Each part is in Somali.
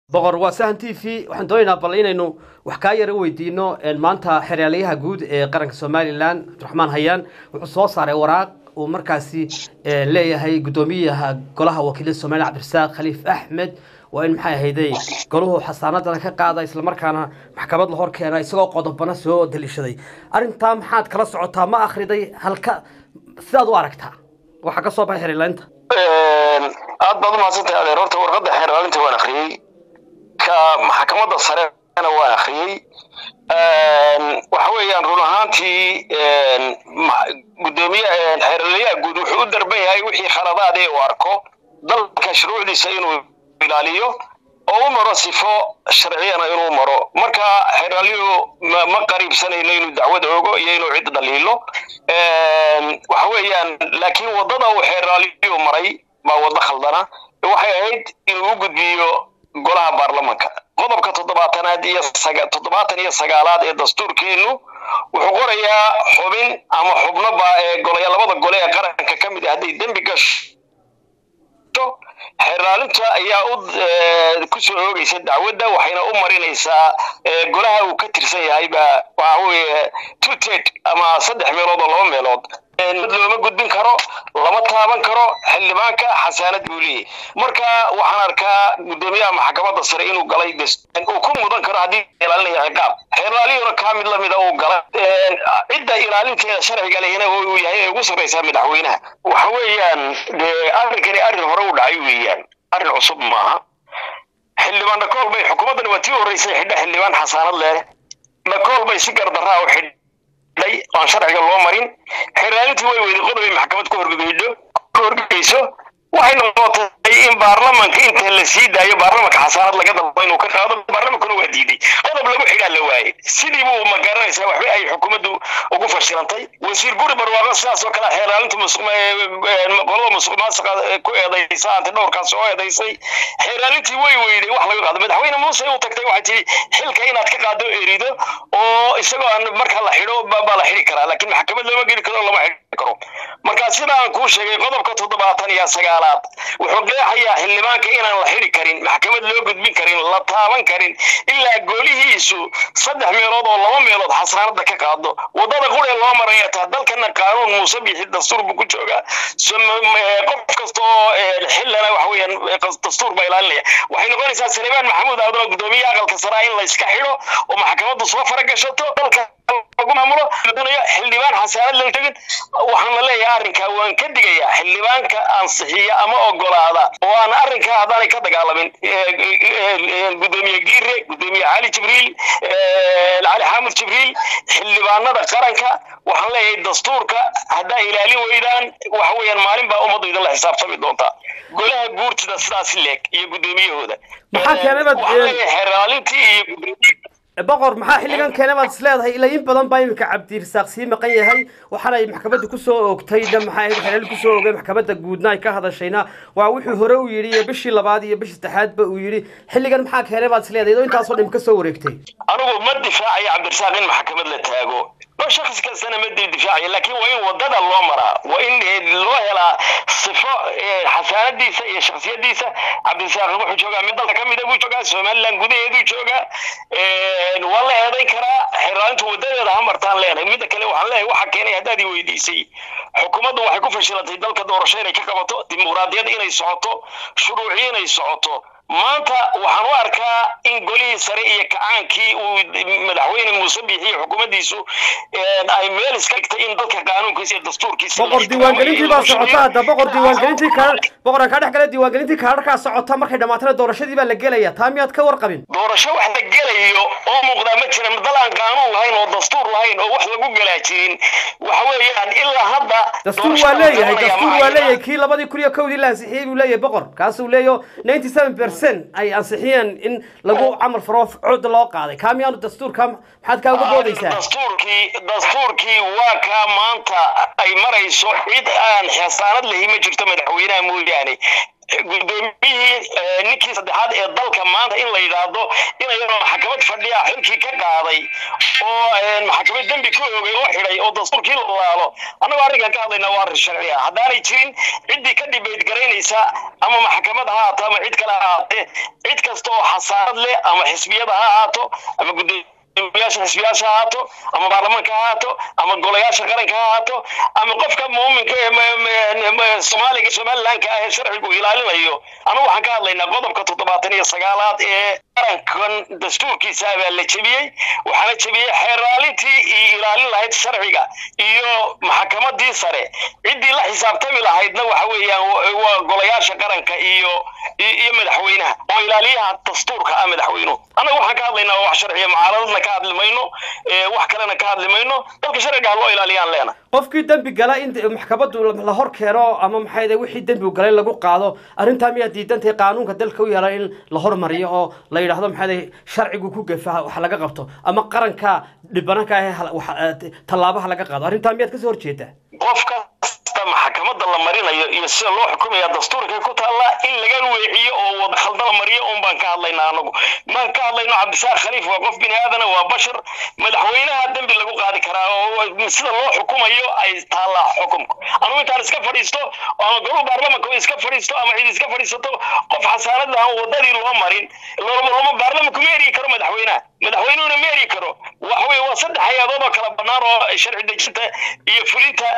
boqor waa sahan t v waxaan doonaynaa bal inaynu wax kaa yara weydiino maanta xeraalyaha guud ee qaranka somalilan cabdiraxmaan hayaan wuxuu soo saaray waraaq uu markaasi leeyahay guddoomiyaha golaha wakiilada somalilan cabdirasaaq khaliif axmed waa in maxay ahayday golahu xasaanadana ka qaada islamarkaana maxkamad la hor keena isagoo qodobana soo daliishaday arrintaa maxaad kala socotaa ma akriday halka sidaad u aragtaa waxaa ka soo baxay xerlaynta aad baad umahadsantahay adeer horta warqadda xeerlaalinta waan akriyey ka maxkamadda sarena waan akriyey waxa weeyaan run ahaantii gudoomiye xeerlayaha guud wuxuu u darban yahay wixii khaladaad ee uu arko dalka shuruucdiisa inuu ilaaliyo oo u maro sifo sharciyana inuu maro marka xeeraalyuhu ma qariibsanayno inuu dacwad ogo iyo inuu cid dhaliilo waxa weeyaan laakiin waddada uu xeeraalyuhu maray baa waddo khaldana waxay ahayd inuu u gudbiyo golaha baarlamanka qodobka toddobaatanaad iyo toddobaatan iyo sagaalaad ee dastuurkeennu wuxuu qorayaa xubin ama xubnoba ee golaya labada gole ee qaranka ka mid ah hadday dembi gasho xeeraalinta ayaa u ku soo oogaysa dacwadda waxayna u marinaysaa golaha uu ka tirsan yahay baa waxa weeye two ted ama saddex meelood oo laba meelood looma gudbin karo lama taaban karo xildhibaanka xasaanad buu leeyahy marka waxaan arkaa guddoomiyaha maxkamadda sare inuu galay uu ku mudan karo haddii ilaalinaya ciqaab xeeraaliyuna kaa mid lamida uu galay cidda ilaalinteeda sharciga lehina uu yahay ee ugu sarraysaa madaxweynaha waxa weeyaan dee arrinkani arrin hore u dhacay weeyaan arrin cusub maaha xildhibaan dhakool bay xukuumaddan waa tii horreysay xidha xildhibaan xasaanad leh dhakool bay si gardarraa u xidh aan sharciga loo marin xeraalintii way weyday qodobay maxkamad ka horgeydo ka horgeyso waxay noqotay in baarlamanka inta la sii daayo baarlamanka xasaanad laga dalbo inuu ka qaado baarlamankuna waa diiday qodob lagu xidhaa la waayey sidii buu ma garanaysaa waxba ay xukuumaddu ugu fashilantay wasiir guri barwaaqo sidaas oo kale xeeraalinta qolada musuq maasuqa ku eedaysa ante dhowrkaas oo eedaysay xeeraalintii way weyday wax laga qaado madaxweyne muuse u tagtay waxay tihi xilka inaad ka qaado erido oo isagoo aan marka la xidho baa la xidhi karaa laakiin maxkamad looma geli karo lama xidhi karo marka sida aan kuu sheegay qodobka toddobaatan iyo sagaalaad wuxuu qeexayaa xildhibaanka inaan la xidhi karin maxkamad loo gudbin karin la taaban karin ilaa goolihiisu saddex meelood oo laba meelood xasaanada ka qaado waddada quree loo maraya taa dalkana qaanuun muuse bixi dastuur buu ku joogaa qof kasta oo xillana waxa weeyaan dastuur baa ilaalinaya waxay noqonaysaa salemaan maxamuud abdalla guddoomiyaha aqalka saraa in la iska xidho oo maxkamaddu soo faragashato dalka lagu maamulo doonayo xildhibaan xasaanad loo tegin waxaan la leeyahay arrinkaa waan ka digayaa xildhibaanka ansixiya ama ogolaada oo aan arrinkaa haddaanay ka dagaalamin guddoomiye giire guddoomiye cali jibriil cali xaamud jibriil xildhibaanada qaranka waxaan leeyahay dastuurka haddaa ilaalin weydaan waxa weeyaan maalin baa ummaddu idinla xisaabtami doontaa golaha guurtida sidaas leeg iyo guddoomiyahooda maxaa keenabad xeraalintii iyo boqor maxaa xilligan keena baad is leedahay ilaa in badan baa iminka cabdirasaaq sii maqan yahay waxaana ay maxkamadda kusoo oogtayna maxay ahayd xeelal kusoo oogay maxkamadda guudna ay ka hadashayna waa wuxuu hore u yidhi iyo bishii labaad iyo bishii saddexaadba uu yidhi xilligan maxaa keena baad is leedahay idoo intaasoo dhim ka soo wareegtay anigu ma difaacayo cabdirasaaq in maxkamad la taago ma shakhs kastana ma difaacayo laakiin waa in waddada loo maraa waa in loo helaa sifo xasaanadiisa iyo shaksiyadiisa cabdirasaaq wuxuu joogaa mid dalka kamida buu joogaa somaliland gudaheeduu joogaa waa la eedayn karaa xeraalintu wadadeeda ha martaan leenahay midda kale waxaan leeyahay waxa keenay haddaad i weydiisay xukuumaddu waxay ku fashilantay dalka doorasho inay ka qabato dimuqraadiyad inay socoto shuruuci inay socoto maanta waxaan u arkaa in golihii sare iyo kacaankii uu madaxweyne muuse biixi iyo xukuumaddiisu ay meel iska dhigtay in dalka qaanuunkiisa iyo dastuurkiisa boqor diiwaangelintii baa socota hadda boqor diiwaangelintii kaa boqoran kaa dhex gala diiwaangelintii kaadharkaa socota markay dhamaatana doorashadii baa la gelaya taa miyaad ka warqabin doorasho wax la gelayo oo muuqdaa ma jira dal aan qaanuun lahayn oo dastuur lahayn oo wax lagu gelaa jirin waxa weeyaan ilaa hadda dastuur waa leeyahay dastuur waa leeyahay kii labadii kun iyo kowdii la ansixiyey buu leeyahay boqor kaasuu leeyaho ninety seven percent ay ansixiyeen in lagu camal faro cod loo qaaday kaa miyaanu dastuurka maxaad kaa uga boodaysaa dastuurkii dastuurkii waa kaa maanta ay marayso cid aan xasaanad lahi ma jirto madaxweynaha mooyaane gudoomiyihii ninkii saddexaad ee dalka maanta in la yidhaahdo inayadoo maxkamad fadhiya xilkii ka qaaday oo maxkamad dembi ku oogay oo xidhay oo dastuurkii la laalo annagoo arrinkan ka hadlaynaa waa arrin sharci ah haddaanay jirin ciddii ka dhibayd garaynaysa ama maxkamad ha haato ama cid kale ha ahaatee cid kasta oo xasaarad leh ama xisbiyada ha ahaato ama gudoomiye golayaasha xisbiyaasha ha ahaato ama baarlamaanka ha ahaato ama golayaasha qaranka ha ahaato ama qofka muuminka ee soomaaliga somalilandka ah ee sharcigu ilaalinayo anu waxaan ka hadlaynaa qodobka toddobaatan iyo sagaalaad ee qarankan dastuurkiisa baa la jebiyey waxaana jebiyey xeeraalintii iyo ilaalin lahayd sharciga iyo maxkamadii sare ciddii la xisaabtami lahaydna waxa weeyaan waa golayaasha qaranka iyo iyo madaxweynaha oo ilaaliyaha dastuurka ah madaxweynuhu annaga waxaan ka hadlaynaa wax sharciya mucaaradadna ka hadli mayno wax kalena ka hadli mayno dalka sharciga ha loo ilaaliyaan leena qofkii dembi gala in maxkamaddu la hor keeno ama maxay wixii dembigu galay lagu qaado arrintaa miyaa diidantahay qaanuunka dalka u yaala in la hormariyo oo la yidhaahdo maxay sharcigu ku gefa wax laga qabto ama qaranka dhibananka ah tallaabaha laga qaado arrintaa miyaad kasoo horjeedaa qof kasta maxkamadda la marinayo iyo sida loo xukumaya dastuurka ku taalla in laga weeciyo oo wada khalda la mariyo un baan ka hadlaynaa anagu maan ka hadlayno cabdisaaq khaliif waa qof bini aadana waa bashar madaxweynaha dembi lagu qaadi karaa oo sida loo xukumayo ay taallaa xukumku anugu intaan iska fadhiisto ama golu baarlamanka iska fadhiisto ama cid iska fadhiisato qof xasaanad aan wadadii loo marin loma baarlamanku ma eri karo madaxweynaha madaxweynuhuna ma eri karo waxa weye waa saddex hay-adood oo kala bannaan oo sharci dejinta iyo fulinta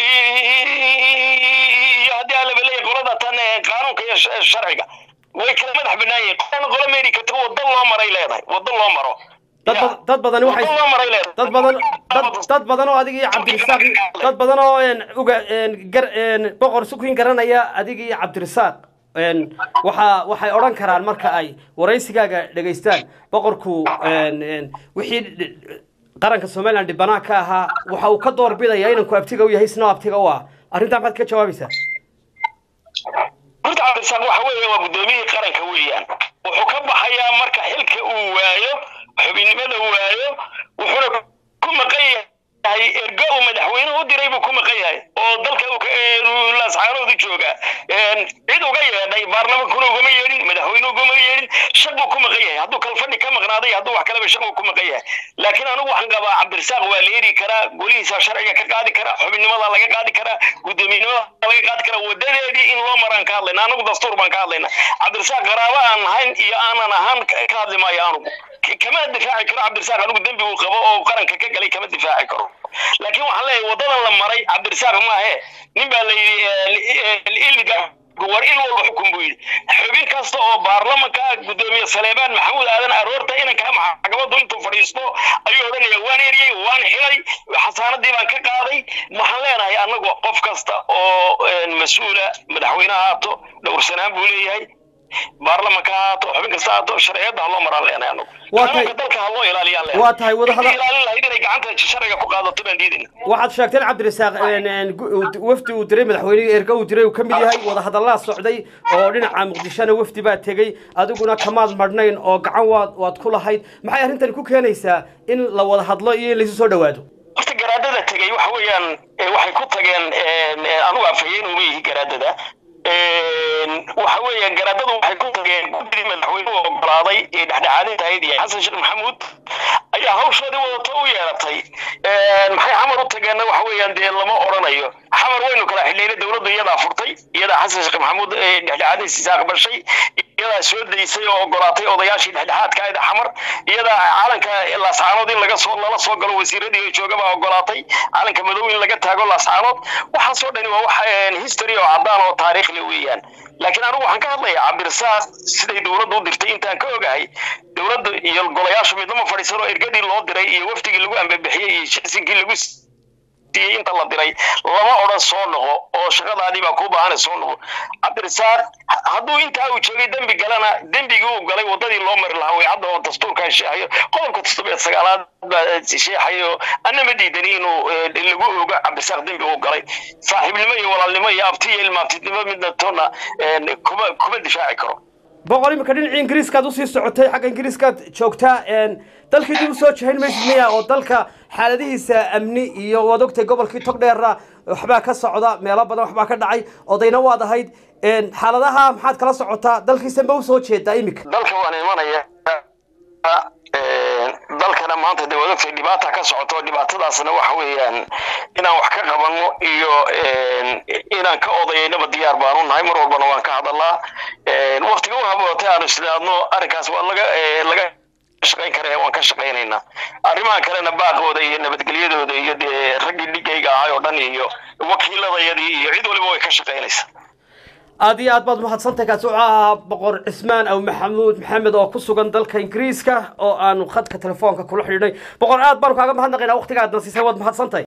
iyo haddii aan labaleeya qolada tan qaanuunka iyo sharciga way kala madax bannaan yihiin qolana qolo ma eri karto waddo loo maray leedahay waddo loo maro dad badan waxay dad badan dad badan oo adiga iyo cabdirasaaq dad badan oo uga gar boqor sukin garanaya adiga iyo cabdirasaaq waxa waxay odhan karaan marka ay waraysigaaga dhegaystaan boqorku wixii qaranka somaliland dhibanaha ka ahaa waxa uu ka door bidaya inanku abtiga u yahay isna abtiga u ah arrintaa maxaad ka jawaabaysaa horta cabdirasaaq waxa weeye waa guddoomiyihii qaranka weeyaan wuxuu ka baxayaa marka xilka uu waayo xubinnimada waayo wuxuuna ku maqan yahay ergo uu madaxweynuhu u diray buu ku maqan yahay oo dalka laascaanoodu jooga cid uga yeedhay baarlamankuna ugama yeedhin madaxweynuhu ugama yeedhin shaq buu ku maqan yahay hadduu kalfadhi ka maqnaaday hadduu wax kaleba shaq buu ku maqan yahay laakiin anigu waxaan qabaa cabdirasaaq waa la eri karaa golihiisa sharciga ka qaadi karaa xubinnimada laga qaadi karaa guddoomiyenimada laga qaadi karaa wadadeedii in loo maraan ka hadlayna anagu dastuur baan ka hadlayna cabdirasaaq qaraabo aan ahayn iyo aanan ahaan ka hadli maayo anugu kama difaaci karo cabdirasaaq anigu dembi uu qabo oo qaranka ka galay kama difaaci karo laakiin waxaan leeyahay wadadan la maray cabdirasaaq maahe nin baa la yidhi ilmiga war il walba xukun buu yidhi xubin kasta oo baarlamanka guddoomiye saleebaan maxamuud aadan aroorta inanka maxkamaddu intuu fadhiisto ayuu odhanaya waan eriyey waan xilay xasaanadii baan ka qaaday waxaan leenahay annagu qof kasta oo mas-uula madaxweyne haato dhowrsanaan buu leeyahay baarlamanka haato xubin kasta haato sharciyadda haloo maraan leenahay anagu qaanuunka dalka haloo ilaaliyaan leenahay waa tahay wadahada ilaalin lahayd inay gacanta sharciga ku qaadato baan diidayna waxaad sheegteen cabdirasaaq wafdi uu diray madaxweynihii erga uu diray uu ka mid yahay wadahadallaa socday oo dhinaca muqdishona wafdi baa tegey adiguna kamaad marhnayn oo gacan waad waad ku lahayd maxay arrintani ku keenaysaa in la wada hadlo iyo in laysu soo dhawaado horta garaadada tegey waxa weeyaan waxay ku tageen anugu afhayeen uma yihi garaadada waxa weeye garaadadu waxay ku tageen guddigii madaxweynuhu ogolaaday ee dhexdhexaadinta ahayd iyo xasan sheekh maxamuud ayaa hawshoodii wadato u yeeratay maxay xamar u tageenna waxa weeyaan dee lama odhanayo xamar waynu kala xidhnayna dowladdu iyadaa furtay iyadaa xasan sheekh maxamuud dhexdhexaadintiisa aqbashay iyadaa soo daysay oo ogolaatay odayaashii dhexdhexaadka ahayd xamar iyadaa calanka laascaanood in laga soo lala soo galo wasiiradii oo jooga baa ogolaatay calanka madow in laga taago laascaanood waxaasoo dhani waa wax history oo caddaan oo taariikh le weeyaan laakiin anigu waxaan ka hadlayaa cabdirasaaq siday dowladdu u dirtay intaan ka ogahay dowladda iyo golayaashu midnama fadhiisano ergadii loo diray iyo wafdigii lagu ambabixiyey iyo shisinkii lagu siiyey inta la diray lama odhan soo noqo oo shaqadaadii baa kuu baahana soo noqo cabdirasaaq hadduu intaa uu joogay dembi galana dembigii uu galay wadadii loo mari lahaa way hadda oo dastuurkan sheexayo qodobka toddobiyo sagaalaad baa sheexayo anna ma diidani inuu lagu ogo cabdirasaaq dembi uu galay saaxiibnimo iyo walaalnimo iyo abti iyo ilmaabtidnimo midna toona kuma kuma difaaci karo boqol imika dhinacii ingiriiskaad usii socotay xagga ingiriiskaad joogtaa dalkii dib usoo jahayn maysid miya oo dalka xaaladihiisa amni iyo waad ogtay gobolkii togdheera waxbaa ka socda meelo badan waxbaa ka dhacay odayna waad ahayd xaaladaha maxaad kala socotaa dalkiisa ma usoo jeedaa imika dalka waan imanaya dalkana maanta dee waad ogtay dhibaata ka socoto dhibaatadaasna waxa weeyaan inaan wax ka qabano iyo inaan ka odayaynaba diyaar baanu nahay mar walbana waan ka hadalaa waktiga u habootay aanu isdhaadno arrinkaas waa laga laga shaqayn kara waan ka shaqaynaynaa arrimahan kalena baaqooda iyo nabadgelyadooda iyo dee raggii dhigayga ahay oo dhan iyo wakiiladayadii iyo cid waliba way ka shaqaynaysaa aada iyo aad baad mahadsantahay kaasi wuxuu ahaa boqor cismaan aw maxamuud maxamed oo ku sugan dalka ingiriiska oo aanu khadka telefoonka kula xidhiidhnay boqor aad baanu kaaga mahadnaqaynaa waqtiga aad nasiisay waad mahadsantahay